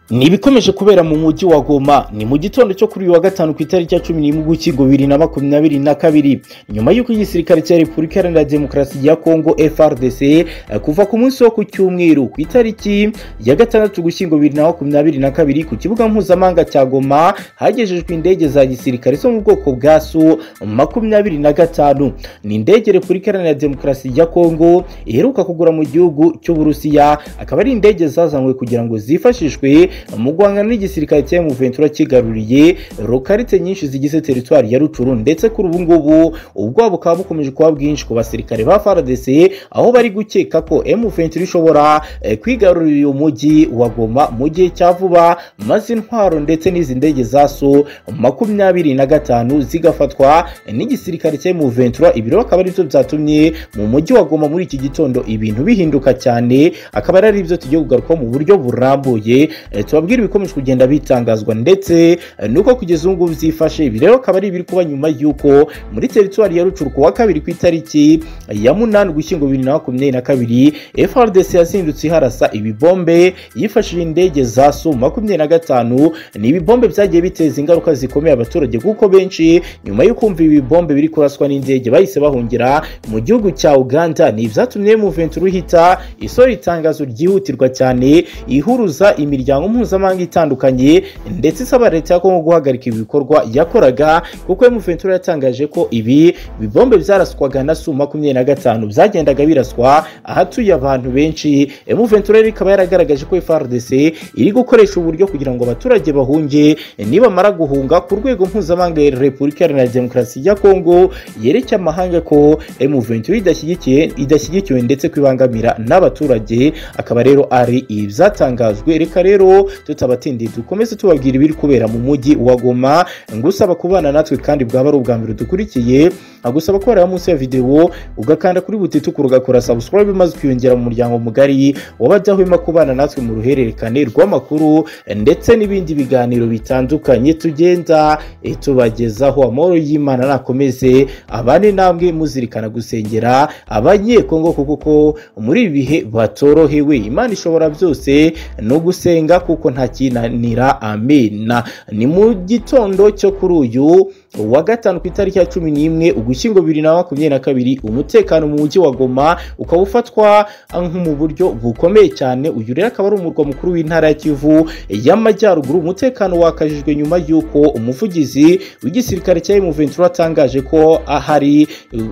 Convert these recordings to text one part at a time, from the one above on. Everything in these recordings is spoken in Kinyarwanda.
ni ibikomeje kubera mu mujyi wa goma ni mu gitondo cyo kuri uyu wa gatanu ku itariki ya cumi n'imwe ugushyingo bibiri na makumyabiri na kabiri nyuma y'uko igisirikare cya repubulika iharanira demokarasi ya kongo frdc eh, kuva ku munsi wo ku cyumweru ku itariki ya gatandatu ugushyingo bibiri na makumyabiri na kabiri ku kibuga mpuzamahanga cya goma hagejejwe indege za gisirikare zo mu bwoko bwa su makumyabiri na gatanu ni indege repubulika iharanira demokarasi ya kongo iheruka kugura mu gihugu cy'uburusiya akaba ari indege zazanywe kugira ngo zifashishwe mu guhangana n'igisirikare cya emuventura kigaruriye rokarite nyinshi zigize teritwari ya rucuru ndetse kuri ubu ngubu ubwoba bukaba bukomeje kuba bwinshi ku basirikare ba frdc aho bari gukeka ko emuventura ishobora eh, kwigarurira uyu mujyi wa goma mu gihe cya vuba maze intwaro ndetse n'izi ndege za so makumyabiri na gatanu zigafatwa n'igisirikare cya emuventura ibi rero akaba aribyo byatumye mu mujyi wa goma muri iki gitondo ibintu bihinduka cyane akaba ari byo tugiye kugarukaho mu buryo burambuye Eh, tubabwire ibikomeje kugenda bitangazwa ndetse eh, nuko kugeza ubu ngubu byifashe ibi rero akaba ari ibiri kuba nyuma y'uko muri teritwari ya rucuru ku wa kabiri ku itariki ya munani ugushyingo bibiri na makumyabiri na kabiri frdc yazindutse iharasa ibibombe yifashishije indege za su makumyabiri na gatanu ni ibibombe byagiye biteza ingaruka zikomeye abaturage kuko benshi nyuma yo kumva ibi bibombe biri kuraswa n'indege bahise bahungira mu gihugu cya uganda ni ibyatumye muventura uhita isora itangazo ryihutirwa cyane ihuruza imiryango imiryango mpuzamahanga itandukanye ndetse isaba leta ya kongo guhagarika ibi bikorwa yakoraga kuko emuventura yatangaje ko ibi bibombe byaraswaga na su makumyabiri na gatanu byagendaga biraswa ahatuye abantu benshi emuventura rero ikaba yaragaragaje ko frdc iri gukoresha uburyo kugira ngo abaturage bahunge nibamara guhunga ku rwego mpuzamahanga ya repubulika iharanira demokarasi ya kongo yereke amahanga ko emuventura idashyigikiye idashyigikiwe ndetse kwibangamira n'abaturage akaba rero ari ibyatangajwe reka rero tutabatindiye dukomeze tubabwira ibiri kubera mu mujyi wa goma ngusaba kubana natwe kandi bwaba ari ubwa mbere dukurikiye agusaba ko wareba munsi ya videwo ugakanda kuri butituku ugakora subscribe maze ukiyongera mu muryango mugari wabadahwema kubana natwe mu ruhererekane rw'amakuru ndetse n'ibindi biganiro bitandukanye tugenda eh, tubagezaho amahoro y'imana nakomeze abane namwe muzirikana gusengera abanyekongo kuko ko muri ibi bihe batorohewe imana ishobora byose no gusenga kuko ntakinanira amena ni mu gitondo cyo kuri uyu wa gatanu ku itariki ya cumi n'imwe ugushyingo bibiri na makumyabiri na kabiri umutekano mu mujyi wa goma ukaba ufatwa mu buryo bukomeye cyane uyu rero akaba ari umurwa mukuru w'intara ya kivu y'amajyaruguru umutekano wakajijwe nyuma y'uko umuvugizi w'igisirikare cya emuventura atangaje ko ahari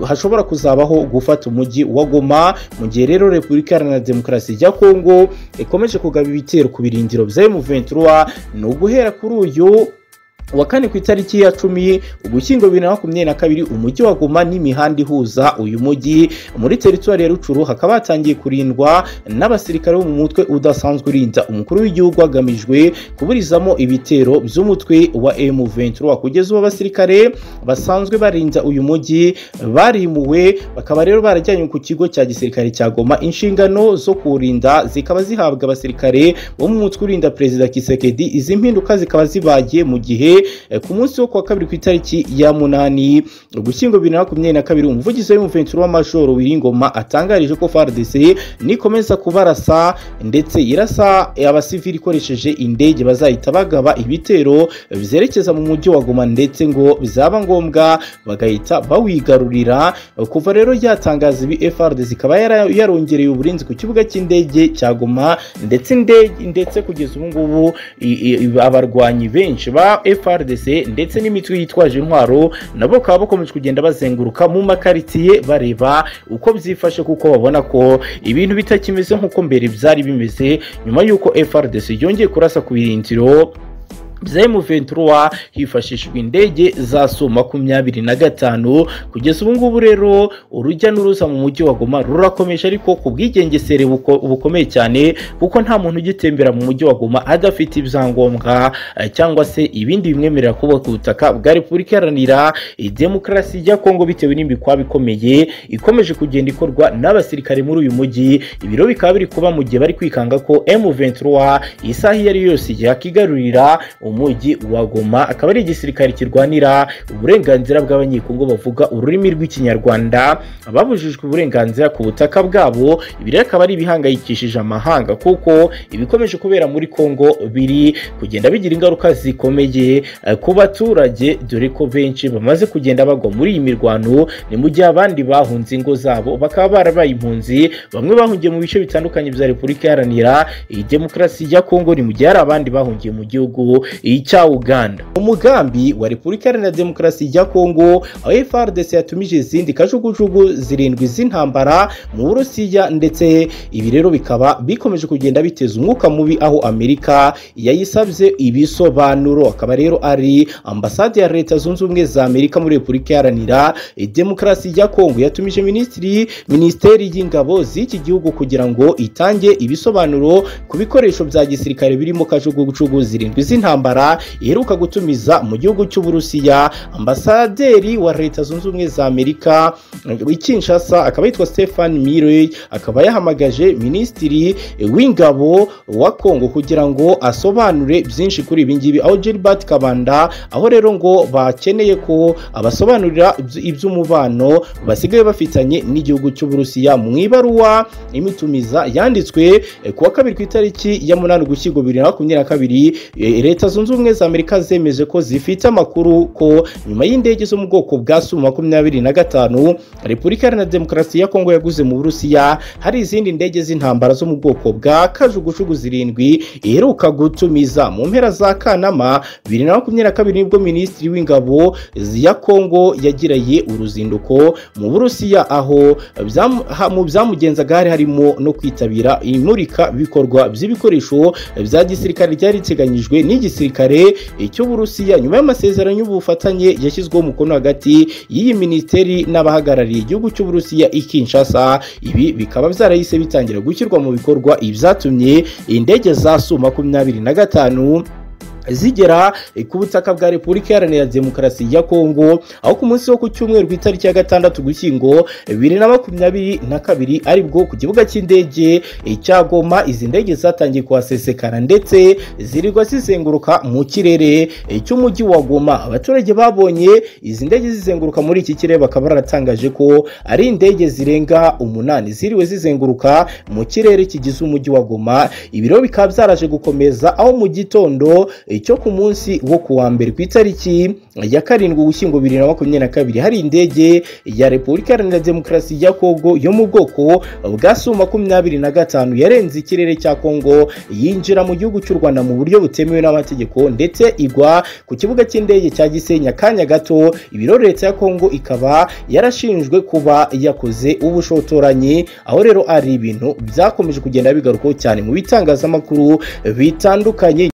hashobora kuzabaho gufata umujyi wa goma mu gihe rero repubulika iharanira demokarasi ya kongo ikomeje kugaba ibitero ku birindiro bya emuventura ni uguhera kuri uyu wa kane ku itariki ya cumi ugushyingo bibiri na makumyabiri na kabiri umujyi wa goma n'imihanda ihuza uyu mujyi muri teritwari ya rucuru hakaba hatangiye kurindwa n'abasirikare bo mu mutwe udasanzwe urinda umukuru w'igihugu hagamijwe kuburizamo ibitero by'umutwe wa M23 kugeza ubu abasirikare basanzwe barinda uyu mujyi barimuwe bakaba rero barajyanywe ku kigo cya gisirikare cya goma inshingano zo kuwurinda zikaba zihabwa abasirikare bo mu mutwe urinda perezida kisekedi izi mpinduka zikaba zibagiye mu gihe ku munsi wo kuwa kabiri ku itariki ya munani ugushyingo bibiri na makumyabiri na kabiri umuvugizi w'umuventura w'amajoro wiringoma atangarije ko fardc nikomeza kubarasa ndetse irasa abasivili ikoresheje indege bazahita bagaba ibitero byerekeza mu mujyi wa goma ndetse ngo byaba ngombwa bagahita bawigarurira kuva rero yatangaza ibi frdc ikaba yarongereye uburinzi ku kibuga cy'indege cya goma ndetse ndetse kugeza ubu ngubu abarwanyi benshi ba frdc FRDC ndetse n'imitwe yitwaje intwaro nabo bakaba bakomeje kugenda bazenguruka mu makaritsiye bareba uko byifashe kuko babona ko ibintu bitakimeze nk'uko mbere byari bimeze nyuma y'uko FRDC yongeye kurasa ku birindiro bya M23 hifashishijwe indege za Su makumyabiri na gatanu kugeza ubu ngubu rero urujya n'uruza mu mujyi wa Goma rurakomeje ariko ku bwigengesere bukomeye cyane kuko nta muntu ugitembera mu mujyi wa Goma adafite ibyangombwa eh, cyangwa se ibindi bimwemerera kuba ku butaka bwa Repubulika Iharanira Demokarasi ya Kongo bitewe n'imikwa bikomeye ikomeje kugenda ikorwa n'abasirikare muri uyu mujyi ibiro bikaba biri kuba mu gihe bari kwikanga ko M23 isaha iyo ari yose yakigarurira um mujyi wa goma akaba ari igisirikare kirwanira uburenganzira bw'abanyekongo bavuga ururimi rw'ikinyarwanda babujijwe uburenganzira ku butaka bwabo ibi rero akaba ari ibihangayikishije amahanga kuko ibikomeje kubera muri kongo biri kugenda bigira ingaruka zikomeye eh, ku baturage dore ko benshi bamaze kugenda bagwa muri iyi mirwano ni mu gihe abandi bahunze ingo zabo bakaba barabaye impunzi bamwe bahungiye mu bice bitandukanye bya repubulika iharanira iyi demokarasi ya kongo ni mu gihe hari abandi bahungiye mu gihugu eh, cya uganda umugambi wa repubulika iharanira demokarasi ya kongo aho frdc yatumije izindi kajugujugu zirindwi z'intambara mu burusiya ndetse ibi rero bikaba bikomeje kugenda biteza umwuka mubi aho amerika yayisabye ibisobanuro akaba rero ari ambasade ya leta zunze ubumwe za amerika muri repubulika iharanira demokarasi ya kongo yatumije minisitiri minisiteri y'ingabo z'iki gihugu kugira ngo itange ibisobanuro ku bikoresho bya gisirikare birimo kajugujugu zirindwi z'intambara iheruka gutumiza mu gihugu cy'uburusiya ambasaderi wa leta zunze ubumwe za amerika i kinshasa akaba yitwa stefan mirey akaba yahamagaje minisitiri w'ingabo wa kongo kugira ngo asobanure byinshi kuri ibi ngibi aho gilbert kabanda aho rero ngo bakeneye ko abasobanurira ibyo- iby'umubano basigaye bafitanye n'igihugu cy'uburusiya mu ibaruwa imitumiza yanditswe eh, ku wa kabiri ku itariki ya munani ugushyingo bibiri na makumyabiri na kabiri eh, leta zunze ubumwe za amerika zemeje ko zifite amakuru ko nyuma y'indege zo mu bwoko bwa su makumyabiri na gatanu repubulika iharanira demokarasi ya kongo yaguze mu burusiya hari izindi ndege z'intambara zo mu bwoko bwa kajugujugu zirindwi iheruka gutumiza mu mpera za kanama bibiri na makumyabiri na kabiri nibwo minisitiri w'ingabo ya kongo yagiriye uruzinduko mu burusiya aho byam- ha- mu byamugenzaga hari harimo no kwitabira imurika bikorwa by'ibikoresho bya gisirikare ryari riteganyijwe n'igisirikare cy'uburusiya nyuma y'amasezerano y'ubufatanye yashyizweho umukono hagati y'iyi minisiteri n'abahagarariye igihugu cy'uburusiya i kinshasa ibi bikaba byarahise bitangira gushyirwa mu bikorwa ibyatumye indege za su makumyabiri na gatanu zigera eh, ku butaka bwa repubulika iharanira demokarasi ya kongo aho ku munsi wo ku cyumweru ku itariki ya gatandatu gushyingo bibiri na makumyabiri na kabiri aribwo ku kibuga cy'indege eh, cya goma izi ndege zatangiye kuhasesekara ndetse zirirwa zizenguruka mu kirere eh, cy'umujyi wa goma abaturage babonye izi ndege zizenguruka muri iki kirere bakaba baratangaje ko ari indege zirenga umunani ziriwe zizenguruka mu kirere kigize umujyi wa goma ibiro bikaba byaraje gukomeza aho mu gitondo eh, cyo ku munsi wo ku wa mbere ku itariki ya karindwi ugushyingo bibiri na makumyabiri na kabiri hari indege ya repubulika iharanira demokarasi ya kongo yo mu bwoko bwa su makumyabiri na gatanu yarenze ikirere cya kongo yinjira mu gihugu cy'u rwanda mu buryo butemewe n'amategeko ndetse igwa ku kibuga cy'indege cya gisenya kanya gato ibiro leta ya kongo ikaba yarashinjwe kuba yakoze ubushotoranyi aho rero ari ibintu byakomeje kugenda bigarukaho cyane mu bitangazamakuru bitandukanye